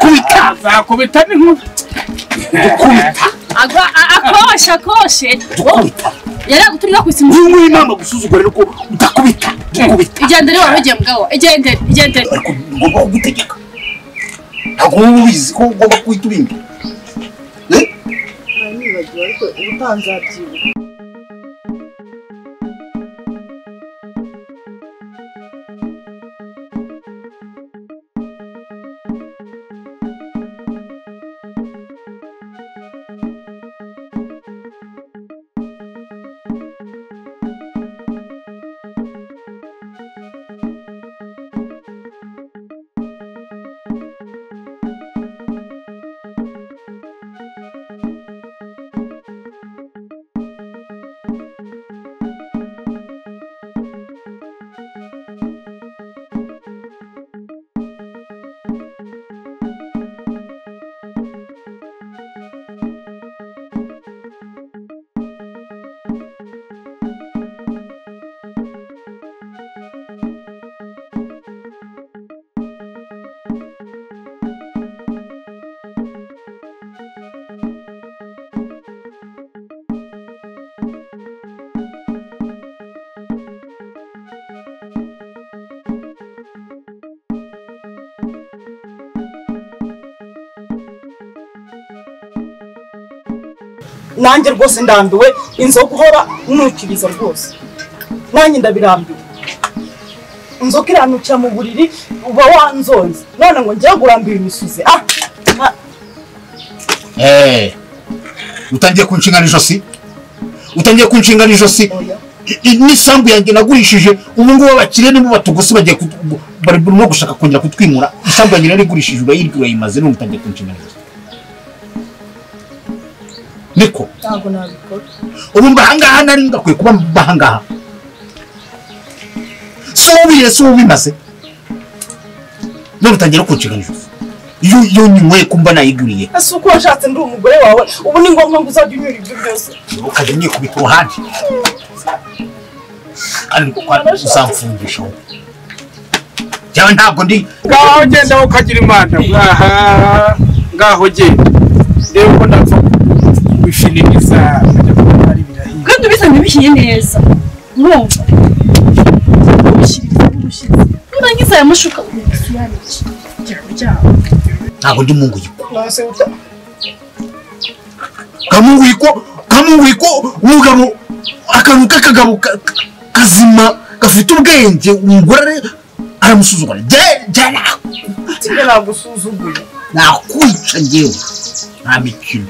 kubita zakubita n'inkuba dukubita agwa a- akoshe akoshe dukubita yari aguturira ku isimu niba uyu nama gusuzugura nuko udakubita dukubita igendere wari ugiye mugabo igendere igendere ariko ngomba kugutegeka ntabwo uba ubizi ko ugomba kuhita ubimba Eh? nibagiwe ariko ubu ntanzabyibuka nanjye rwose ndambiwe inzoga uhora nukiriza rwose nanjye ndabirambiwe inzoga iranukira mu buriri uba wanzonze none ngo njyewe kurambira imisuzi ah ah, Eh, utangiye kunshingana ijosi utangiye kunshingana ijosi oya I- i- n'isambu yanjye nagurishije ubu ngubu abakire nibo batugusi bagiye kutu- bu- bari barimo gushaka kongera kutwimura isambu yanjye narigurishije urayirya urayimaze none utangiye kunshingana ijosi niko ntabwo nabikora ubu mba ahangaha nari ndakwiye kuba mba ahangaha si ubiye si ubimaze none utangiye no kunshingana ijosi iyo iyo nyinyweye kumba nayiguriye ese uko washatse ndi umugore wawe ubu ni ngombwa ngo uzajya unyura ibyo byose ukajya nyikubita uruhande kandi kwa- uzamfungisha wowe njyewe ntabwo ndi ngaho genda wowe ukagira imana ngaha ngaho genda reba ko ndapfa kubishiniriza nkajya kubona ari birahiye kandi ubizanye bihiye neza urumva ubushyiriza ubushyiriza nurangiza aya mashuka uyasuyanike jya kuryama ntabwo ndi munguyiko nonese uta- kamunguyiko kamunguyiko umugabo akantu k'akagabo ka- ka- kazima gafite ubwenge umugore aramusuzugura Jya- jya naho. kimwe nagusuzuguye nakwica njyewe nta mikino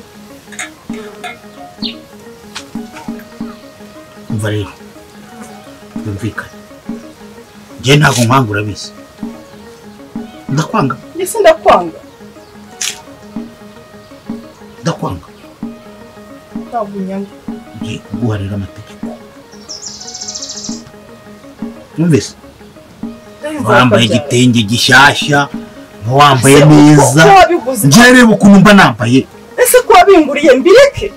umva rero yumvikane njyewe ntabwo nkwanga urabizi ndakwanga ndetse ndakwanga ndakwanga ntabwo unyanga ngiye kuguha rero amategeko numvise wambaye igitenge gishyashya ntiwambaye neza ko wabiguze njyewe reba ukuntu mba nambaye ese ko wabinguriye mbireke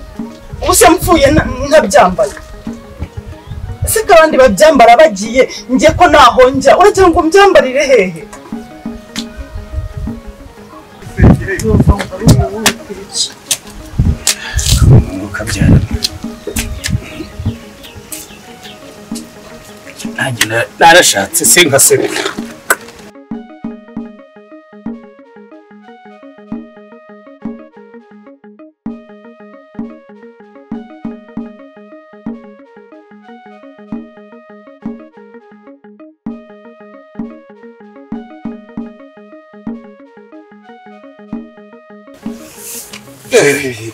ubu se mpfuye nta- ntabyambaye ese ko abandi babyambara bagiye njye ko ntaho njya uragira ngo mbyambarire hehe ukabyara nanjye na- narashatse singaseka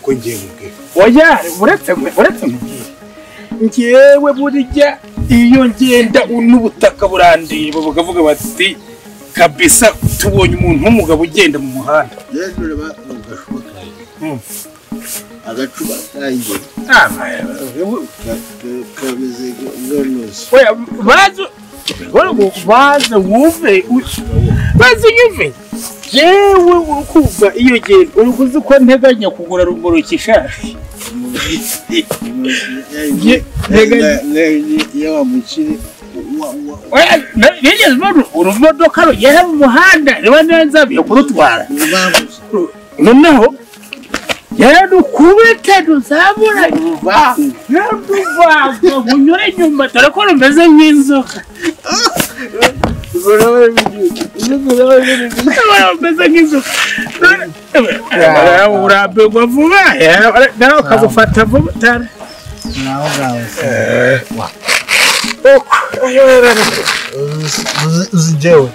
ko ngiye mubwira oya uretse mwe uretse mubwire njyewe burya iyo ngenda n'ubutaka burandeba bakavuga bati kabisa tubonye umuntu w'umugabo ugenda mu muhanda rero reba agacupa kanjye Mm. agacupa kanjye Ah, ba- ka- ka- kameze nk'inoze oya baze baze wumve u- baze unyuve yewe urukumva iyo ngenda urukuzi ko nteganya kugura rumoroki ishashi Umuntu- Ye- Nega- nega- iyo wamukire wa- wa- bigeze ubona urumodoka rugera mu muhanda riba neza biyo kurutwara urubanza noneho yararukubite ruzamura yararuvanga unyure inyuma dore ko rumeze nk'inzoka rumeze nk'inzoka urambirwa vuba nawe ukagufata vuba cyane nawe ngawe uzi jewe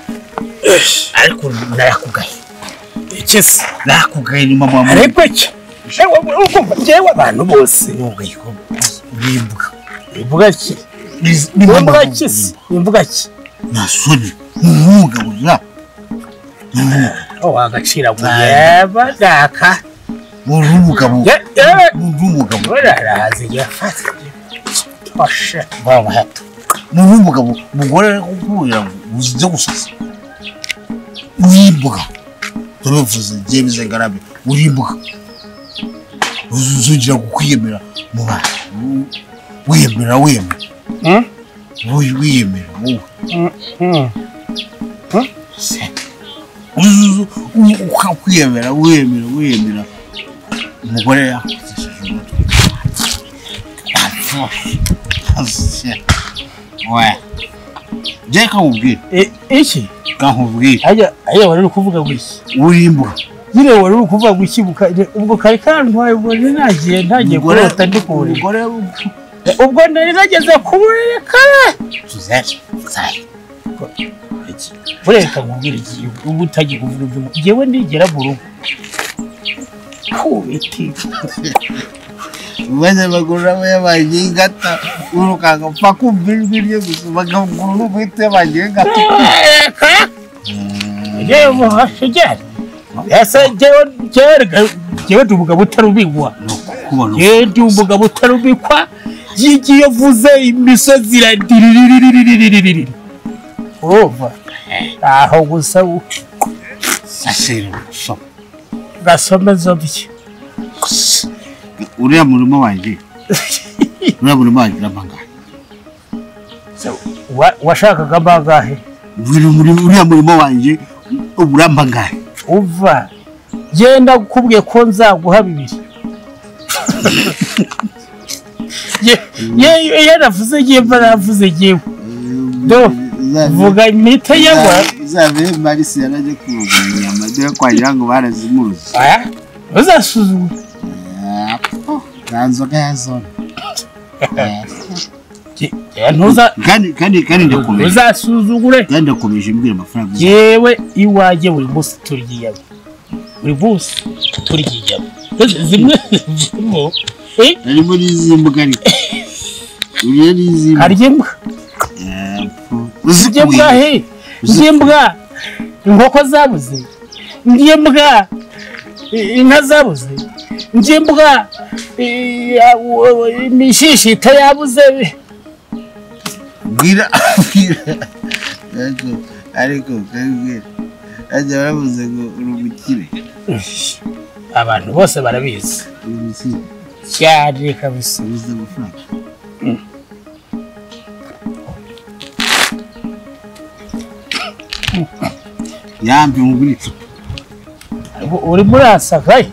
ariko ndayakugaye iki se ndayakugaye ni mama wawe ariko cyo Ewe, urumva njyewe abantu bose wowe ko urimbuka imvuga ki ni mama imvuga wawe ki se imvuga ki nta soni ni umwuga burya wagaciraguye badaka uri umugabo Ya- ya- uri umugabo uraraza yafatwa twashe mama hato ni uri umugabo umugore ukubwira ngo uzi gusasa urimbuka turabivuze byemeze ngarabe urimbuka uzongera kukwiyemera mu bantu wiyemera wiyemera Hmm? wowe wiyemera wowe ukwiyemera wiyemera wiyemera umugore yakutishije umutwe jya kamubwira iki kamubwira ajya ajya wari uri kuvuga guki urimbuka nyine wari uri kuvuga guki buka- ubwo kari kantwaye ubwo nari nagiye ntagiye umugore kurota ndi ku buriri umugore ubwo nari nageze ku buriri kare tuzere zaye bureka nkubwire igihe ubu utagiye kuvuga ibyo njyewe nigera mu rugo kubiti maze bagura be bagiye ingata urukanga upfa kumva ijwi rye gusa bagagura n'ubwite bagiye ingata reka njyewe muhashigera ese njyewe njyewe njyewe ndi umugabo utarubigwa ni ukubona yewe ndi umugabo utarubikwa yigiye avuze imisozi iradiririririririri urumva aho gusa sasire gusoma gasomeza bye uriya murimo wanjye uriya murimo wanjye uramanga Wa- washakaga amagahe uriya murimo wanjye urambangaye uva genda ukubwiye ko nzaguha bibiri Ye- ye- iyo navuze ngiye mba navuze ngewe do vuga mpite yewe zabe marisi yarajya kurugura inyama dore kwagira ngo barazimuruze aya uzasuzuma nta nzoga ya zone ntuza kandi kandi kandi ndakomeje uzasuzugure kandi ndakomeje mbwira amafaranga yewe iwanjye buri munsi turya inyama buri munsi turya inyama Zi- zimwe zivamo eh, harimo n'iz'imbwa ariko uriya n'iz'imbwa harya imbwa uzirya ndya imbwa he ndya imbwa inkoko zabuze ndya imbwa i- inka zabuze ndya imbwa i- a- u- u- imishishita yabuze bwira abwira ariko ariko kabwira ajya baravuze ngo uri umukire abantu bose barabizi uri umukire cyane kabisa ubuze amafaranga yambi mugura icupa U- urimo urasaka eh?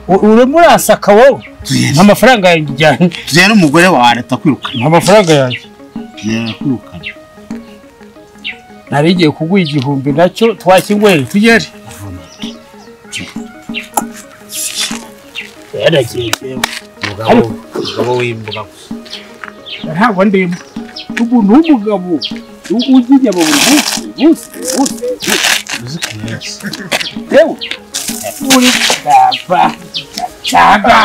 U- urimo urasaka wowe tuyere amafaranga yanjye ujyanye tuyere umugore wawe aratakwirukana amafaranga yanjye yakwirukana nari igiye kuguha igihumbi nacyo twakingweye tugere yaragiye umugabo umugabo w'imbuga ntabwo ndi imbuga ubu ni umugabo u- urya inyama buri munsi buri munsi buri munsi yewe uri gapfa cyangwa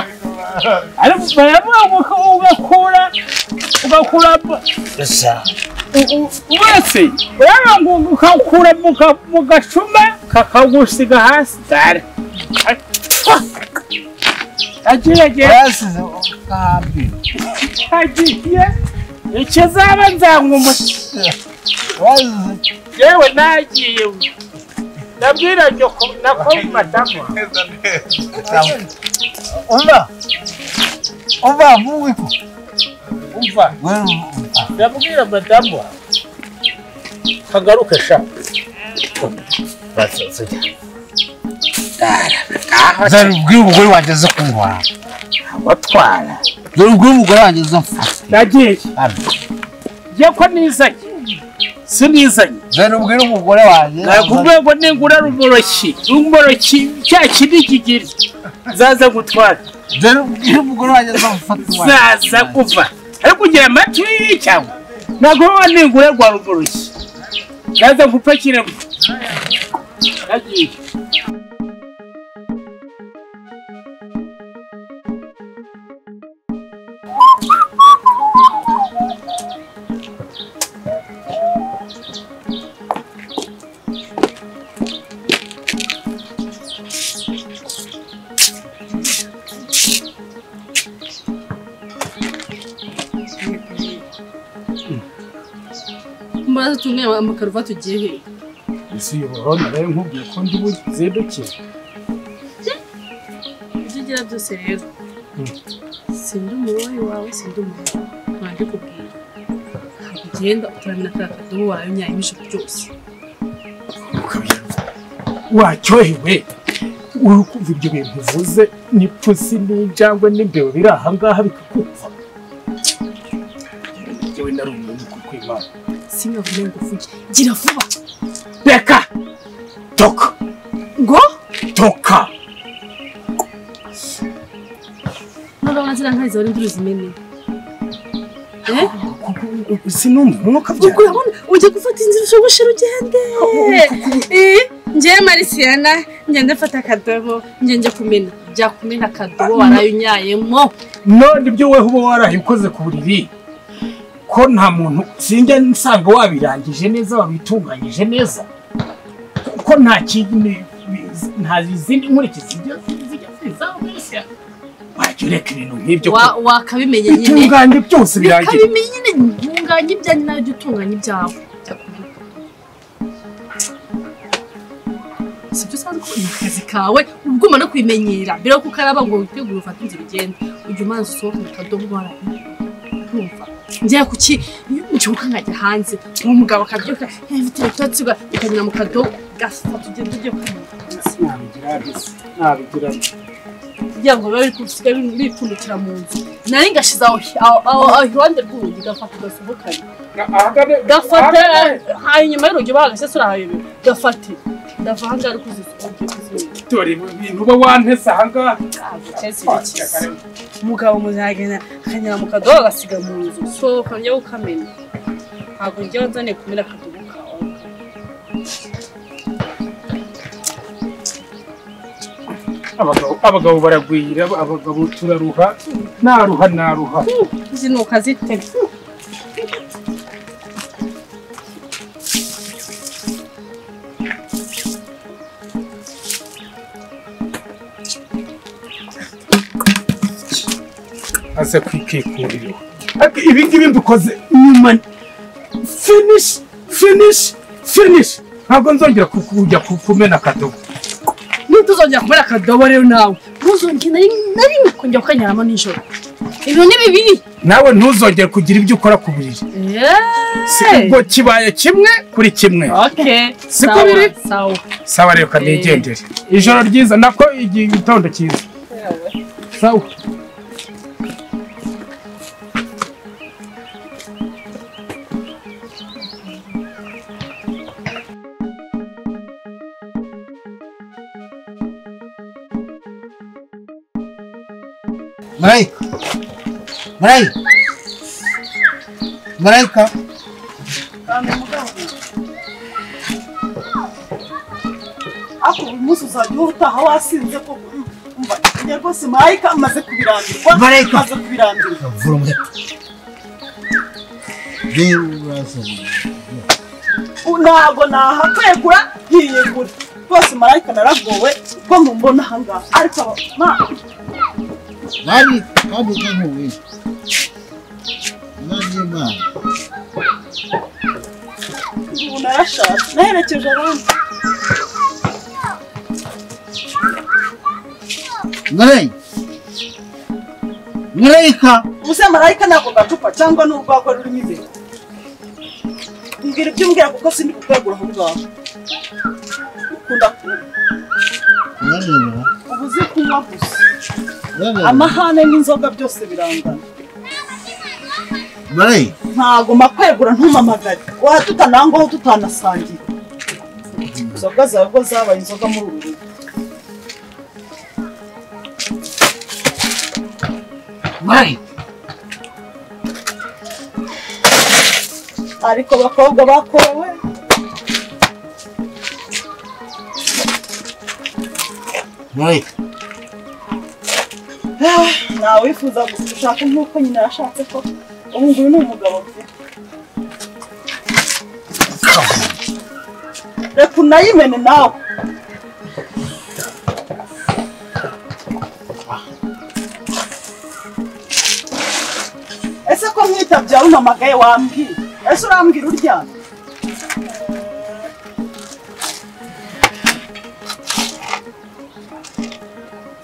ariko baravuga ngo ko ugakura ugakuramo wese urabona ngo ukakura mu ka- mu gacuma kakagusiga hasi dare agerageza yasize kambi agiye icyo zaba nzanywa umuti yasize yewe nagiye we. nabwira nyoko nako matama umva umva mugwiko umva wari- ndabwira madamu kagaruke sha dore ubwire umugore wanjye aza kunywa watwara dore ubwire umugore wanjye aza mfata nagiye ye ko nizanye sinizanye dore ubwire umugore wanjye nakubwiye ngo ningura rumoroki rumoroki cya kindi kigiri zaza gutwara dore ubwire umugore wanjye aza mfata zaza kuva ariko ugira amatwi cyangwa ntabwo waba ningura rwa rumoroki zaza gupakiramo nagiye Mbaraza tumwe amakaruvati ugiye he? isi y'ubururu nawe nkubwiye ko ndi buzinduke Ibyo ugira byose rero. Sindi umuyoboyi wawe, sindi umuntu wanjye kubwira. Ntabwo ugenda utaramena ka kadobo warayunyaye ijoro ryose. wacyohewe uri kumva ibyo bintu uvuze n'ipfusi n'injangwe n'imbeba biri aha ngaha bikakumva njyewe nari umuntu kuko imana Singavuge ngo uvuge. Gira vuba. reka toka Ngo? toka Ntabwo abona ziriya nkari zibara imvura zimeneye. Eh? sinumva umwuka Ubwo urabona ujya gufata inzira ushoboshera ugende Eh, njyewe marisiyana ngende mfata akadobo ngende kumena byakumena akadobo warayunyayemo none ibyo wowe uba warahikoze ku buriri ko nta muntu sinjya nsanga wabirangije neza wabitunganyije neza ko nta kindi nta izindi nkurikizi zijya zijya zizaho mbese wajya ureka ibintu nk'ibyo ku- Wa- wakabimenye nyine bitunganye byose birangiye bikabimenye nyine ntunganye ibyanjye nawe jya utunganya ibyawe byakumena akadobo si byo usanzwe ukora ni akazi kawe ubwo umara kubimenyera mbere yo kukaraba ngo witegure ufate inzira ugende ujya umanza usohokana akadobo warayunyeye kumva njyewe kuki nshyuka nkajya hanze uwo mugabo akabyuka mfite ibitotsi ukanyura mu kadobo gafata ugenda ujya kumenya nabigira bisi nabigira bisi kugira ngo bibe bisigaye bipfundikira mu nzu nari ngashize aho aho- aho- aho iruhande rw'urugi gafata gasohokanye gafata hanyuma y'urugi bagashyize urahayobewe gafate ndava aha ngaha ari kuzisuka ugiye kuzimenya dore ibi bintu uba wantese aha ngaha ntabwo cyahise bikiza umugabo muzagenda akanyura mu kadobo agasiga mu nzu sohoka njya ukamenya ntabwo njya nzane kumena akadobo kawe abagabo abagabo baragwira abagabo turaruha naruha naruha zinuka zitega aze kwikikurira ibi ngibi mbikoze nyuma finish finish finish ntabwo nzongera ku- kujya ku- kumena akadobo ntituzongera kumera akadobo rero nawe ntuzongera na rimwe na rimwe kongera ukanyuramo nijoro ibintu ni bibiri nawe ntuzongere kugira ibyo ukora ku buriri si ubwo kibaye kimwe kuri kimwe Okay. Siko sawa, biri? Sawa. sawa reka nigendere ijoro ryiza nako igihe igitondo cyiza sawa marayika marayika marayika ariko uyu munsi uzajya uhora utaha wasinze ko umva njye rwose marayika amaze kubirambirwa Marayika. amaze kubirambirwa vura umuheto rero urasaza U- ntabwo nahakwegura ntiyegura rwose marayika naragowe ko mumbona aha ngaha ariko aba ma- kandi kandi kankuwe n'imana ubu narashatse naherekeje abandi marayika marayika Mm. ubuze marayika n'ako gacupa cyangwa ni urwagwa rurimo imbere mbwira ibyo umbwira kuko sindi kukwegura aho ngaho ukunda kunywa Nyarira, uba uzi kunywa gusa nyarira. amahane n'inzoga byose birangana Maray, ntago makwegura ntumamagare wahatutanangaho tutanasangiye inzoga zawe ubwo zabaye inzoga muri uru rugo mayi ariko abakobwa bakorewe maray. ntawe wifuza gushaka nk'uko nyina yashatse ko ubu nguyu ni umugabo mfite reka unayimene nawe ese ko mwita umpamagaye wambwira ese urambwira uryamye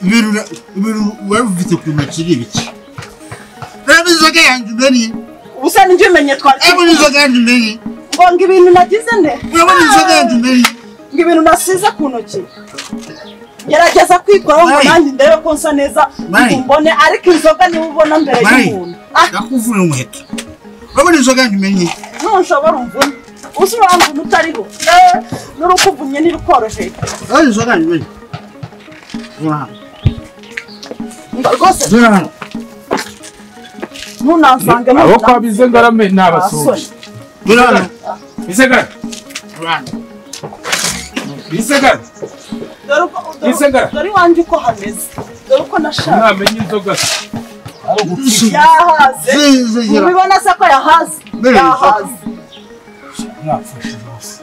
ibintu na- ibintu wari ufite ku ntoki ni ibiki reba inzoga yanjye umeniye ubusa nijya umenye twari urabona inzoga yanjye umeniye ngo ngo ibintu nagize nde urabona inzoga yanjye umeniye ngo ibintu nasize ku ntoki gerageza kwikoraho ngo Mari. nanjye ndebe ko nsa neza Mari. mbone ariko inzoga niba ubona mbere Mari. y'umuntu Ah, ndakuvura umuheto urabona inzoga yanjye umeniye ntushobora umvune uzi uramvuna utariho Eh, n'urukuvunye ntirukoroheye urabona inzoga yanjye umeniye zura hano Ngo rwose zura hano ntunansange aho kwa bizengarame ni abasore zura hano bisegara zura hano bisegara Gisagara. dore iwanjye uko hameze dore uko nashaka ntamenya inzoga yahaze zigera mubibona se ko yahaze Mari. yahaze mwapfashe rwose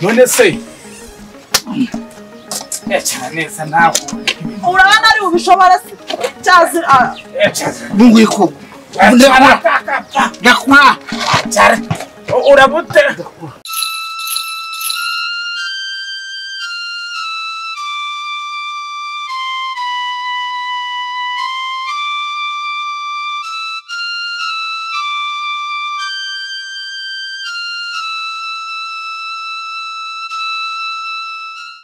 none se yacara neza nawe urabona ari bubishobora se cyazi ah, yacara bunguye ko ndakura urabutera